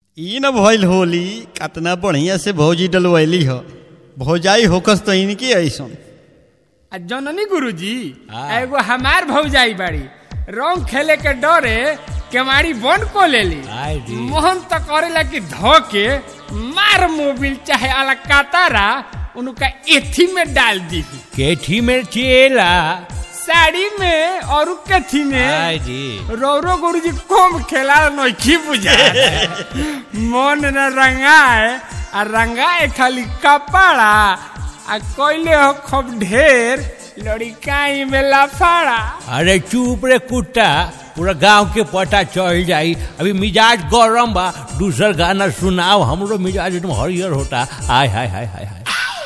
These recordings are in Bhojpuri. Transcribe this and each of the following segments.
ई न भइल होली कतना बढ़िया से भौजी डलवैली ह भौजाई होकस तो इनकी ऐसन आ जननी गुरुजी हाँ। एगो हमार भौजाई बाड़ी रंग खेले के डरे केवाड़ी बंद को लेली आय दी। मोहन तो करेला कि धो के मार मोबिल चाहे अलकातारा उनका एथी में डाल दी केठी में चेला साड़ी में और कथी में आय जी रौरो गुरुजी कम खेला नोखी बुझा मन न रंगाए आ रंगाए खाली कपड़ा आ कोइले हो खूब ढेर लड़िकाई में लफाड़ा अरे चुप रे कुत्ता पूरा गांव के पता चल जाई अभी मिजाज गरम बा दूसर गाना सुनाओ हमरो मिजाज एकदम हरियर होता आय हाय हाय हाय हाय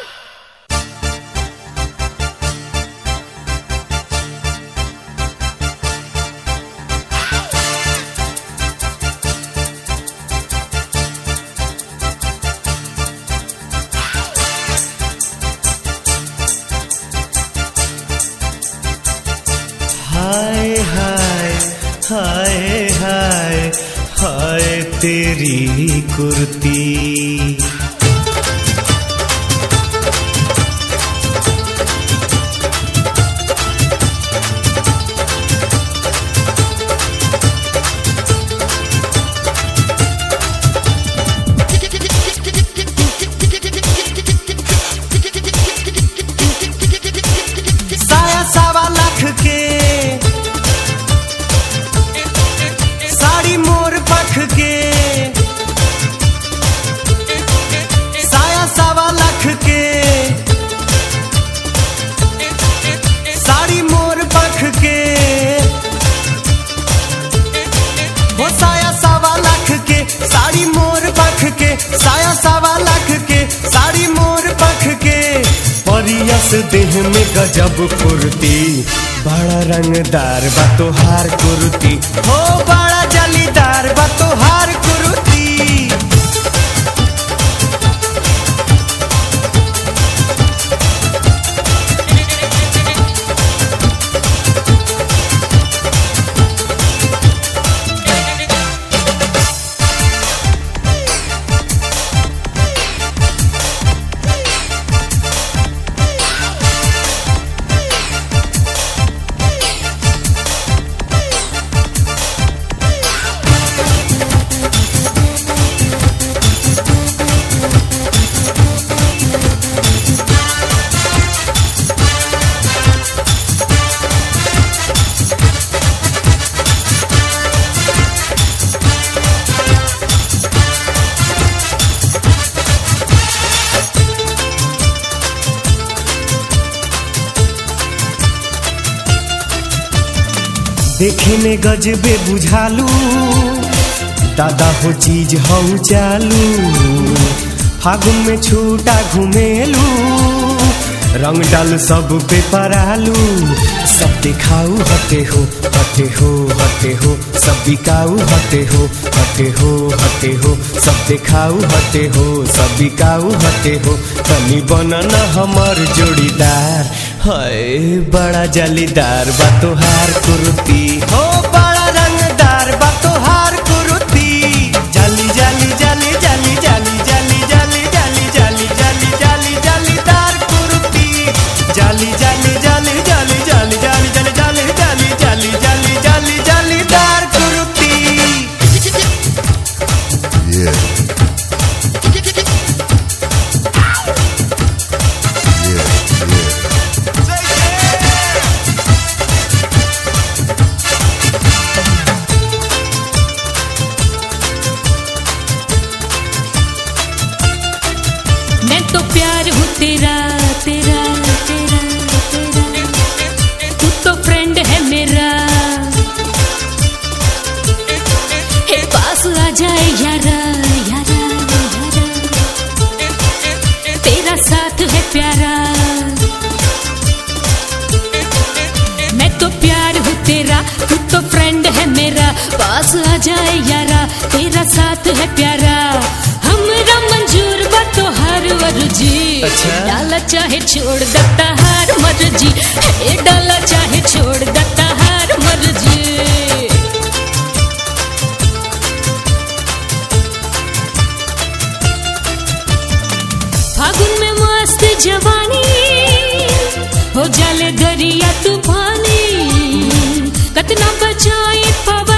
हाय हाय हाय हाय हाय तेरी कुर्ती साया सावा लाख के साड़ी मोर पख के साया सावा लाख के साड़ी मोर पख के वो साया सावा लाख के साड़ी मोर पख के साया सावा लाख के साड़ी मोर पख के परियस देह में गजब फुर्ती बड़ा रंगदार बा तोहार कुर्ती हो बड़ा जलीदार बा तोहार कुर्ती देखे में गजबे बुझालू दादा हो चीज हऊ चालू फागुन में छूटा घुमेलू रंग डाल सब पे परालू सब दिखाऊ हटे हो हटे हो हटे हो सब बिकाऊ हटे हो हटे हो हटे हो सब दिखाऊ हटे हो सब बिकाऊ हटे हो तनी बनना हमर जोड़ीदार हाय बड़ा जलीदार बा तोहार कुर्ती हो बड़ा रंगदार बा तोहार कुर्ती जाली जाली जाली जाली जाली जाली जाली जाली जाली जाली जाली जालीदार कुर्ती जाली जाली जाली जाली जाली जाली जाली जाली जाली जाली जाली जाली जालीदार कुर्ती Yeah. Yeah, yeah. मैं तो प्यार हूँ तेरा तेरा तेरा तेरा तू तो फ्रेंड है मेरा हे पास आ जाए यारा यारा यारा तेरा साथ है प्यारा मैं तो प्यार हूँ तेरा तू तो फ्रेंड है मेरा पास आ जाए यारा तेरा साथ है प्यारा हमरा मंजूर बा तो हर मर्जी अच्छा। डाला चाहे छोड़ देता हर मर्जी हे डाला चाहे छोड़ देता हर मर्जी जाए पवन